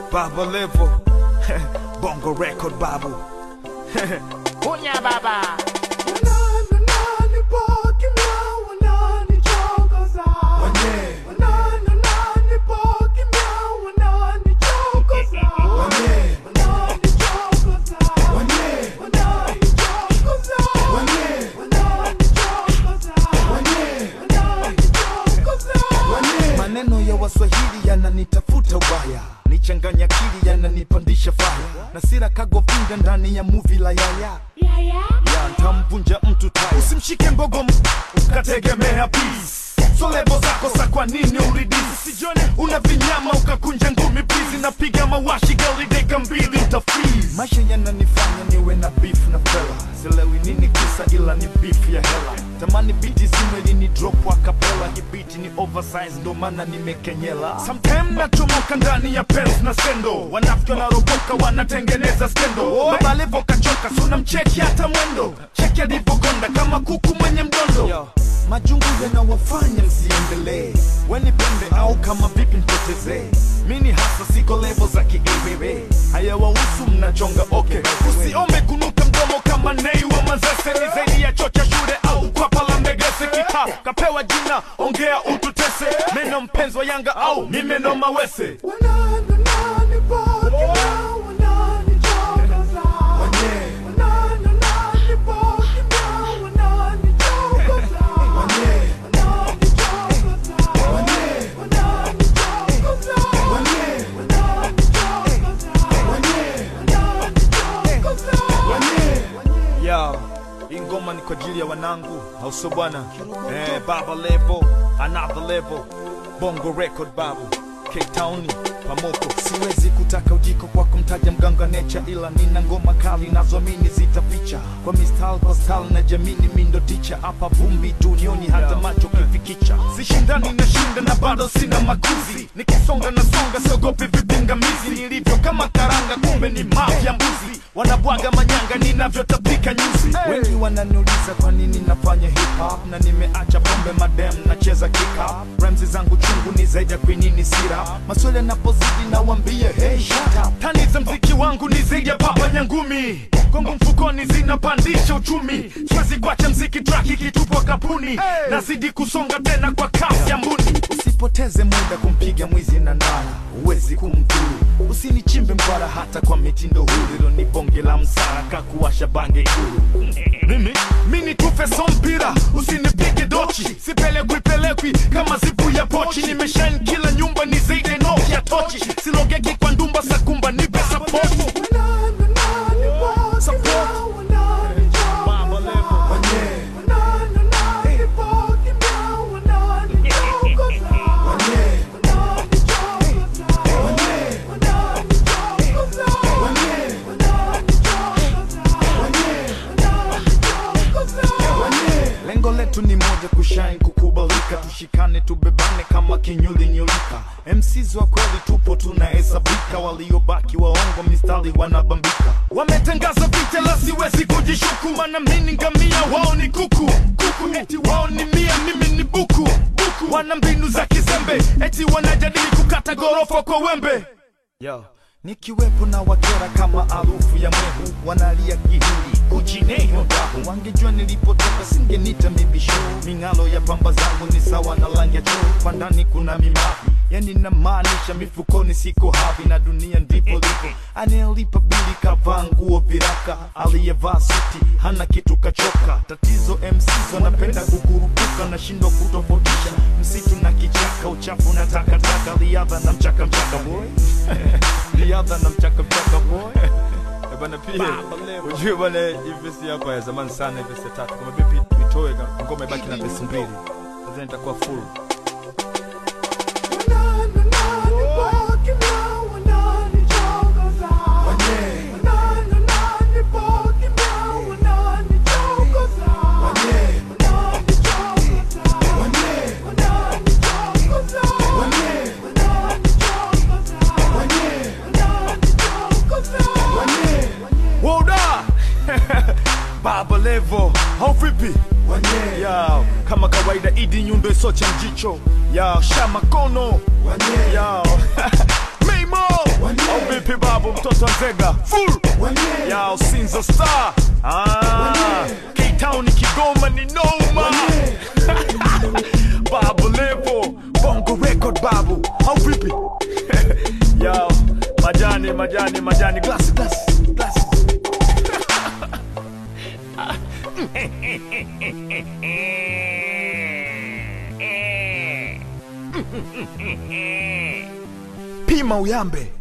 Baba Levo Bongo Record Babu Kunya baba Maneno ya Waswahili yananitafuta ubaya, nichanganya akili yananipandisha faya, na sira kagovinda ndani ya muvi la yaya ya ntamvunja mtu taya. Usimshike mbogo m- ukategemea peace. So lebo zako sa kwa nini uridisi? Sijone una vinyama ukakunja ngumi please, napiga mawashi gari deka mbili uta freeze. Maisha yananifanya niwe na beef na fella, sielewi nini kisa ila ni beef ya hela. Tamani biti zime lini drop akapela, hii biti ni oversize ndo maana nimekenyela. Sometime nachomoka ndani ya pens na sendo, wanafiki wanaropoka wanatengeneza skendo. Baba Levo kachoka, suna mcheki hata mwendo, cheki alivyokonda kama kuku mwenye mdondo. Majungu yanawafanya msiendelee, wenipende au kama vipi nipotezee. Mini hasa siko levo za kiebebe, hayawahusu mnachonga okay. Usiombe kunuka mdomo kama nei wa Manzese, ni zaidi ya chocha shule au kwapa la mbegese. Kita kapewa jina, ongea ututese. Meno mpenzi wa Yanga au mi meno mawese. Yo, hii ngoma ni kwa ajili ya wanangu, au sio bwana? Eh, Baba Levo, another level, Bongo Record babu, K-Town, Pamoko. Siwezi kutaka ujiko kwa kumtaja mganga necha, ila nina ngoma kali nazoamini zitaficha kwa mistari kwa style na jamini mindo ticha hapa vumbi dunioni hata macho kifikicha. Sishindani na shinda na bado sina makuzi, nikisonga na songa siogopi vipingamizi, nilivyo kama karanga kumbe ni mafya mbuzi, wanabwaga manyanga ninavyotapika nyuzi. Wengi wananiuliza kwa nini nafanya hip hop na nimeacha pombe madem nacheza kick up. Rhymes zangu chungu ni zaidi ya kwinini sira, maswali yanapozidi nawambia hey shut up. Tani za mziki wangu ni zaidi ya papa nyangumi Kongo mfukoni zinapandisha uchumi, siwezi kuacha mziki track ikitupwa kapuni, nazidi kusonga tena kwa kasi ya mbuni. Usipoteze muda kumpiga mwizi na ndala, huwezi kumdhuru. Usinichimbe mkwara hata kwa mitindo huru, hilo ni bonge la msara kakuwasha bange ikulu. Mimi mini tufe so mpira, usinipige dochi, sipelekwi pelekwi kama zipu ya pochi. Nimeshine kila nyumba ni zaidi ya Nokia tochi, silogeki kwa ndumba sakumba, nipe support. Lengo letu ni moja, kushine, kukubalika, tushikane, tubebane kama kinyuli nyulika. MCs wa kweli tupo tunahesabika, waliobaki waongo mistari wanabambika. Wametangaza vita la siwezi kujishuku, maana mimi ngamia, wao ni kuku kuku, eti wao ni mia, mimi ni buku buku. Wana mbinu za kizembe, eti wanajadili kukata gorofa kwa wembe. Yo. Nikiwepo na wakera kama harufu ya mwehu, wanalia kihindi kuchineho dahu. Wangejua nilipotoka singenita mibisho, ming'alo ya pamba zangu ni sawa na rangi ya choo. Kwa ndani kuna mimavi, yani namaanisha mifukoni siko havi, na dunia ndipo lipo. Anayelipa bili kavaa nguo viraka, aliyevaa suti hana kitu kachoka. Tatizo MCs wanapenda kukurupuka, nashindwa kutofautisha msitu na kichaka, uchafu na takataka, riadha na mchaka mchaka boy riadha na mchaka mchaka boy Eh, bana pia ujue bana hii vesi hapa ya zamani sana hii vesi ya tatu kama vipi tuitoe ka- ngoma ibaki na vesi mbili nadhani itakuwa full Woda Baba Levo How vipi Yo, kama kawaida idi nyundo isocha mjicho Yo, shama kono Yo, Mimo Oh mtoto wa Nzega full ya Sinza Star ah, K-Town Kigoma ni noma Babu Levo Bongo Record babu au vipi Yo, majani majani majani glass glass glass Pima uyambe